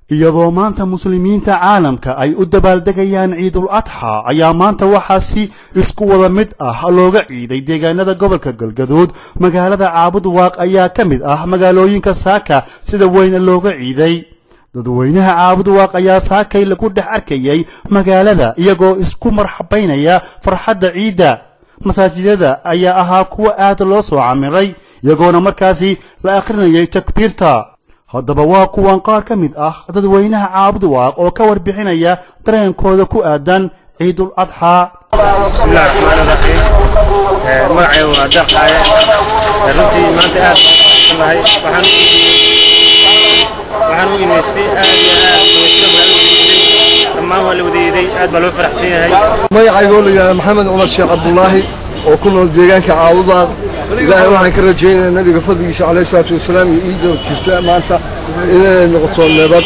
iyadoo maanta muslimiinta caalamka ay u dabaaldegayaan ciidul adxa ayaa maanta waxaa si isku wada mid ah looga ciiday deegaanada gobolka galgaduud magaalada caabud waaq ayaa ka mid ah magaalooyinka saaka sida weyne looga ciiday dadweynaha caabud waaq ayaa saakay lagu dhex arkayay magaalada iyagoo isku marxabaynaya farxadda ciidda masaajidada ayaa ahaa kuwa aad loo soo camiray iyagoona markaasi la akhrinayay takbiirta haddaba waa kuwan qaar ka mid ah dadweynaha caabud waaq oo ka warbixinaya dareenkooda ku aadan ciidul adxaa bismillahi raxmaani raxiim magacay waa daqaaye runtii maanta aad nahay waxaan waxaan u imaystay aad iyo aad weyska magaalada dhammaan waa la wadeeday aad baa loo faraxsan yahay magacaygoo la yidhahda maxamed cumar sheekh cabdulaahi oo ku nool deegaanka caabudaad ilaahay waxaan ka rajaynayaa nabiga fadligiisa calayh salaatu wasalaam iyo ciidda jirta maanta inay noqoto nabad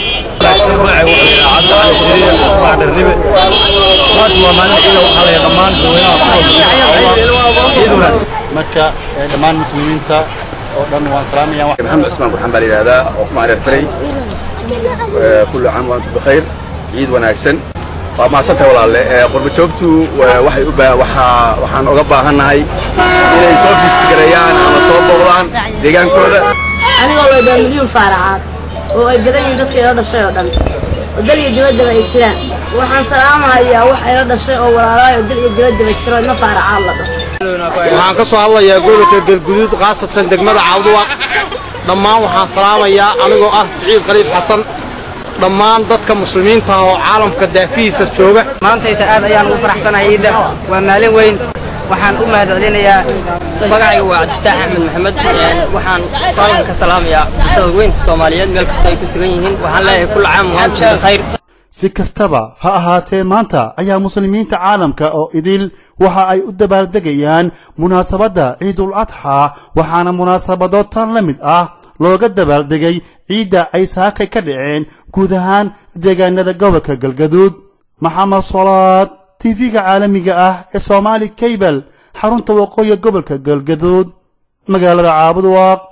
marka dhammaan muslimiinta oo dhan waan salaamaya محمد عثمان برحان بالي هذا وقمع الفري كل عام وانتم بخير عيد وناكسن ما سنت ولا قرب joogtu waxay u waxa waxaan uga baahanahay inay soo fistigarayaan ama soo booqdaan deegaankooda anigoo weydaa milyuun faaracaad oo ay badan yihiin dadka ila dhashay oo dhan oo dal iyo dibaddaba ay jiraan waxaan salaamahayaa wax ila dhashay oo walaalahay oo dal iyo dibaddaba jiro ima faaracaad la dhaho waxaan ka soo hadlayaa gobolka galguduud khaasatan degmada caawduwaaq dhammaan waxaan salaamayaa anigoo ah siciid khaliif xasan dhammaan dadka muslimiinta ah oo caalamka daafihiisa jooga maantayta aad ayaan ugu faraxsanahay ciidda waa maalin weyn waxaan u mahadcelinayaa magacayga waa cabdifataax axmed maxamed waxaan qaalinka ka salaamayaa bulshada weynta soomaaliyeed meel kasta ay ku sugan yihiin waxaan leeyahay kulla caam waantum bikhayr si kastaba ha ahaatee maanta ayaa muslimiinta caalamka oo idil waxa ay u dabaaldegayaan munaasabadda ciidul adxaa waxaana munaasabado tan la mid ah looga dabaaldegay ciidda ay saakay ka dhaceen guud ahaan deegaanada gobolka galgaduud maxamed solaad tv-ga caalamiga ah ee soomaali kaybal xarunta waqooyi gobolka galgaduud magaalada caabud waaq